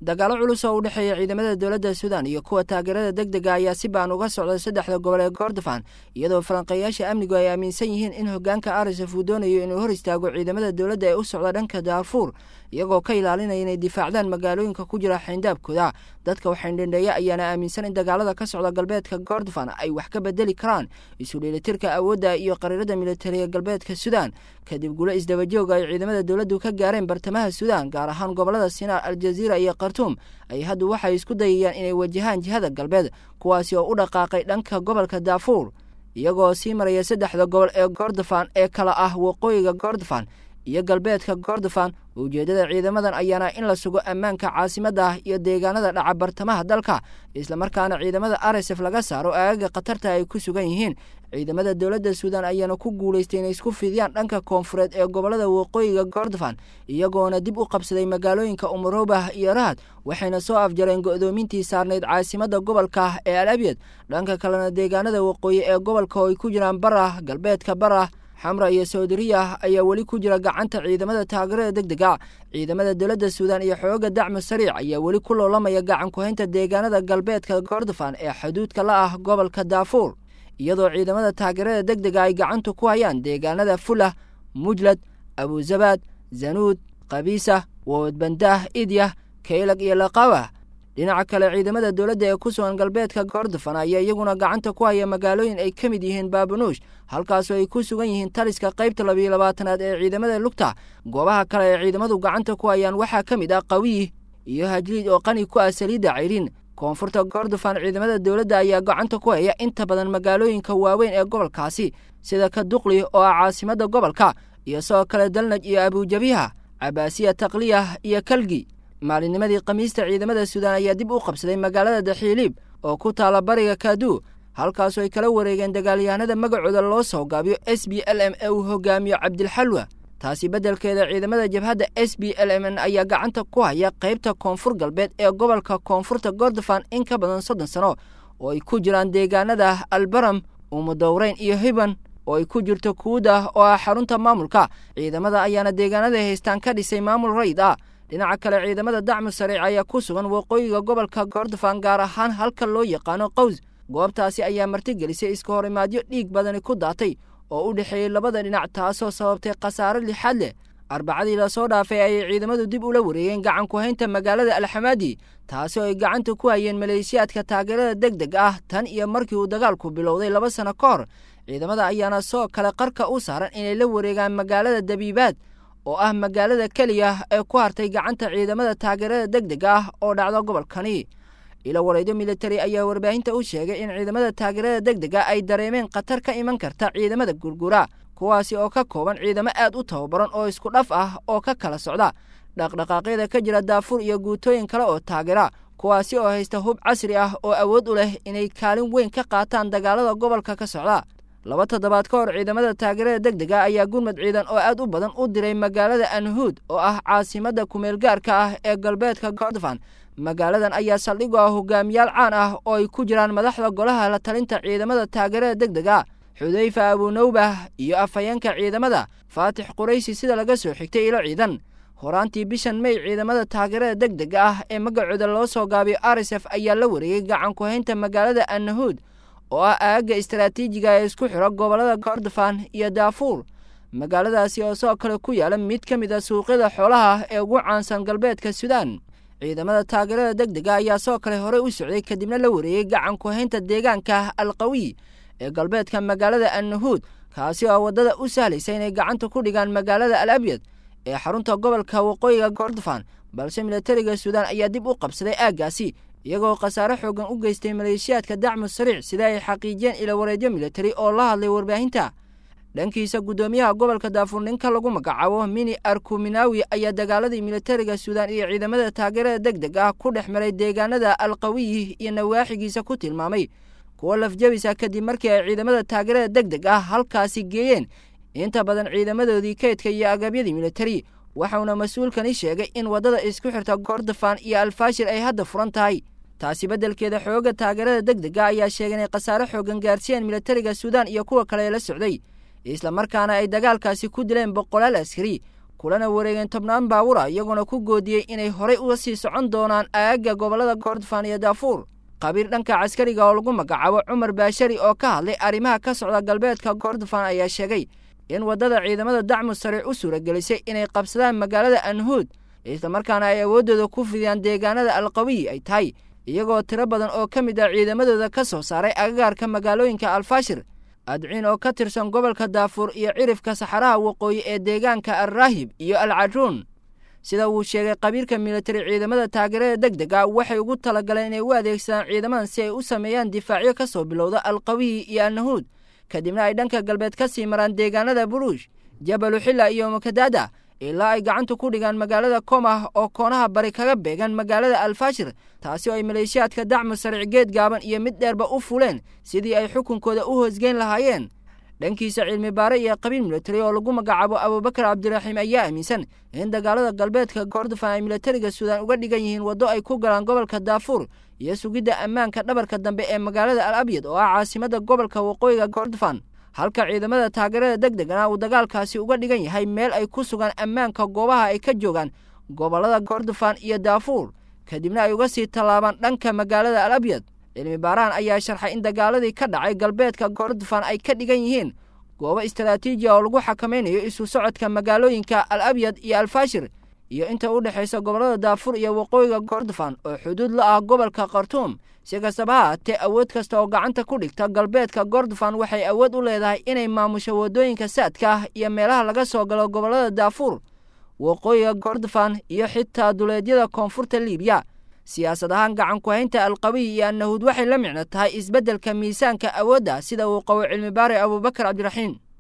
dagaalo culus oo u dhexeeya ciidamada dowladda suudan iyo kuwa taageerada deg dega ayaa si baan uga socda saddexda gobol ee kordofan iyadoo falanqeeyaasha amnigu ay aaminsan yihiin in hogaanka arsaf uu doonayo inuu hor istaago ciidamada dowladda ee u socda dhanka daafuur iyagoo ka ilaalinaya inay difaacdaan magaalooyinka ku jira xayndaabkooda dadka waxaydhendheeya ayaana aaminsan in dagaalada ka socda galbeedka kordofan ay wax ka bedeli karaan isu dheelitirka awoodda iyo qariirada militariga galbeedka suudan kadib gulo isdabajooga ay ciidamada dowladdu ka gaareen bartamaha suudan gaar ahaan gobolada sinaar aljaziira iyo khartuum ay haddu waxay isku dayayaan inay wajahaan jihada galbeed kuwaasi oo u dhaqaaqay dhanka gobolka daafuur iyagoo sii maraya saddexda gobol ee kordofan ee kala ah waqooyiga kordofan iyo galbeedka kordofan ujeeddada ciidamadan ayaana in la sugo ammaanka caasimadda iyo deegaanada dhaca bartamaha dalka islamarkaana ciidamada arsf laga saaro aagaga khatarta ay ku sugan yihiin ciidamada dowladda suudan ayaana ku guulaystay inay isku fidiyaan dhanka koonfureed ee gobolada waqooyiga kordofan iyagoona dib u qabsaday magaalooyinka umurobah iyo rahad waxayna soo afjareen go'doomintii saarnayd caasimadda gobolka ee al abyad dhanka kalena deegaanada waqooyi ee gobolka oo ay ku jiraan barah galbeedka barah xamra iyo sawdariya ayaa weli ku jira gacanta ciidamada taageerada deg dega ciidamada dowladda suudan iyo xooga dacmu sariic ayaa weli ku loolamaya gacan ku-haynta deegaanada galbeedka kordofan ee xuduudka la ah gobolka daafuur iyadoo ciidamada taageerada deg dega ay gacanta ku hayaan deegaanada fulah mujlad abuzabaad zanuud kabiisa woodbandaah idyah kaylag iyo laqawa dhinaca kale ciidamada dowladda ee ku sugan galbeedka kordofan ayaa iyaguna gacanta ku haya magaalooyin ay ka mid yihiin baabanuush halkaasoo ay ku sugan yihiin taliska qaybta labiyo labaatanaad ee ciidamada lugta goobaha kale ee ciidamadu gacanta ku hayaan waxaa ka mid ah qawiyi iyo hajliid oo qani ku ah saliidda cayrin koonfurta kordofan ciidamada dowladda ayaa gacanta ku haya inta badan magaalooyinka waaweyn ee gobolkaasi sida ka duqli oo ah caasimadda gobolka iyo sidoo kale dalnaj iyo abujabiha cabaasiya takliyah iyo kalgi maalinnimadii khamiista ciidamada suudan ayaa dib u qabsaday magaalada daxiiliib oo ku taala bariga kaaduu halkaasoo ay kala wareegeen dagaalyahanada magacooda loo soo gaabiyo s b l m ee uu hogaamiyo cabdilxalwa taasi beddelkeeda ciidamada jabhadda s b l m n ayaa gacanta ku haya qaybta koonfur galbeed ee gobolka koonfurta kordofan in ka badan soddon sano oo ay ku jiraan deegaanada albaram umudowreyn iyo hiban oo ay ku jirto kuuda oo ah xarunta maamulka ciidamada ayaana deegaanada haystaan ka dhisay maamul rayid ah dhinaca kale ciidamada dacmu sariic ayaa ku sugan waqooyiga gobolka kordofan gaar ahaan halka loo yaqaano qaws goobtaasi ayaa martigelisay iska hor imaadyo dhiig badani ku daatay oo u dhexeeyey labada dhinac taasoo sababtay khasaare lixaad leh arbacadii lasoo dhaafay ayay ciidamadu dib ula wareegeen gacan ku-haynta magaalada alxamaadi taasi oo ay gacanta ku hayeen maleeshiyaadka taageerada deg deg ah tan iyo markii uu dagaalku bilowday laba sano ka hor ciidamada ayaana soo kale qarka u saaran inay la wareegaan magaalada dabiibaad oo ah magaalada keliya ee ku hartay gacanta ciidamada taageerada deg deg ah oo dhacda gobolkani ilo wareedyo militari ayaa warbaahinta u sheegay in ciidamada taageerada deg dega ay dareemeen khatar ka iman karta ciidamada gurgura kuwaasi oo ka kooban ciidamo aad u tababaran oo isku dhaf ah oo ka kala socda dhaqdhaqaaqyada ka jira daafuur iyo guutooyin kale oo taageera kuwaasi oo haysta hub casri ah oo awood u leh inay kaalin weyn ka qaataan dagaalada gobolka ka socda laba toddobaad ka hor ciidamada taageerada deg dega ayaa gurmad ciidan oo aad u badan u diray magaalada anhuud oo ah caasimadda kumeelgaarka ah ee galbeedka kordofan magaaladan ayaa saldhig u ah hogaamiyaal caan ah oo ay ku jiraan madaxda golaha la talinta ciidamada taageerada deg dega xudayfa abunawbah iyo afhayeenka ciidamada faatix quraysi sida laga soo xigtay ilo ciidan horaantii bishan mey ciidamada taageerada deg dega ah ee magacooda loo soo gaabiyo arsf ayaa la wareegay gacan ku-haynta magaalada annahuud oo ah aagga istaraatiijiga ee isku xiro gobolada kordofan iyo daafuur magaaladaasi oo sidoo kale ku yaala mid ka mid a suuqyada xoolaha ee ugu caansan galbeedka suudan ciidamada taageerada deg dega ayaa sidoo kale horey u socday kadibna la wareegay gacan ku-haynta deegaanka alqawiy ee galbeedka magaalada annahuud kaasi oo waddada u sahlaysa inay gacanta ku dhigaan magaalada al abyad ee xarunta gobolka waqooyiga kordofan balse militariga suudan ayaa dib u qabsaday aaggaasi iyagoo khasaare xoogan u geystay maleeshiyaadka dacmu sariic sida ay xaqiijiyeen ilo wareedyo militari oo la hadlay warbaahinta dhankiisa guddoomiyaha gobolka daafuur ninka lagu magacaabo mini arkuminawi ayaa dagaaladii militariga suudan iyo ciidamada taageerada deg deg ah ku dhex maray deegaanada alqawiyi iyo nawaaxigiisa ku tilmaamay kuwo lafjabisa kadib markii ay ciidamada taageerada deg deg ah halkaasi geeyeen inta badan ciidamadoodii kaydka iyo agabyadii militari waxauna mas-uulkani sheegay in waddada isku xirta kordofan iyo alfaashir ay hadda furan tahay taasi beddelkeeda xooga taageerada deg dega ayaa sheegay inay khasaare xoogan gaarsiiyeen militariga suudan iyo kuwa kale ee la socday islamarkaana ay dagaalkaasi ku dileen boqolaal askari kulana wareegeen tobnaan baawura iyagoona ku goodiyey inay horay uga sii socon doonaan aagga gobollada kordofan iyo daafuur qabiir dhanka caskariga oo lagu magacaabo cumar baashari oo ka hadlay arrimaha ka socda galbeedka kordofan ayaa sheegay in waddada ciidamada dacmu sariic u suuragelisay inay qabsadaan magaalada anhuud islamarkaana ay awooddooda ku fidiyaan deegaanada alqawiyi ay tahay iyagoo tiro badan oo ka mid ah ciidamadooda ka soo saaray agagaarka magaalooyinka alfaashir adciin oo ka tirsan gobolka daafuur iyo cirifka saxaraha waqooyi ee deegaanka alraahib iyo alcaruun sida uu sheegay qabiirka militari ciidamada taageerada deg deg a waxay ugu talagaleen inay u adeegsadaan ciidamadan si ay u sameeyaan difaacyo ka soo bilowda alqawiyi iyo annahuud kadibna ay dhanka galbeed ka sii maraan deegaanada buruush jabaluxilla iyo mukadaada ilaa ay gacanta ku dhigaan magaalada komah oo koonaha bari kaga beegan magaalada alfaashir taasi oo ay maleeshiyaadka dacmu sariic geed gaaban iyo mid dheerba u fuleen sidii ay xukunkooda u hoosgeyn lahaayeen dhankiisa cilmi baare iyo qabiil militari oo lagu magacaabo abubakar cabdiraxiim ayaa aaminsan in dagaalada galbeedka kordofan ay militariga suudaan uga dhigan yihiin waddo ay ku galaan gobolka daafuur iyo sugidda ammaanka dhabarka dambe ee magaalada al abyad oo ah caasimada gobolka waqooyiga kordofan halka ciidamada taageerada deg degana uu dagaalkaasi uga dhigan yahay meel ay ku sugaan ammaanka goobaha ay ka joogaan gobollada kordofan iyo daafuur kadibna ay uga sii tallaabaan dhanka magaalada al abyad cilmi baarahan ayaa sharxay in dagaaladii ka dhacay galbeedka kordofan ay ka dhigan yihiin goobo istaraatiijiya oo lagu xakamaynayo isu socodka magaalooyinka al abyad iyo alfaashir iyo inta u dhexaysa gobollada daafuur iyo waqooyiga kordofan oo xuduud la ah gobolka khartuum si kastaba ha haatee awood kasta oo gacanta ku dhigta galbeedka kordofan waxay awood u leedahay inay maamusho waddooyinka saadka ah iyo meelaha laga soo galo gobollada daafuur waqooyiga kordofan iyo xitaa duleedyada koonfurta liibiya siyaasad ahaan gacan ku-haynta alqawiy iyo annahuud waxay la micno tahay isbeddelka miisaanka awoodda sida uu qabo cilmi baare abubakar cabdiraxiim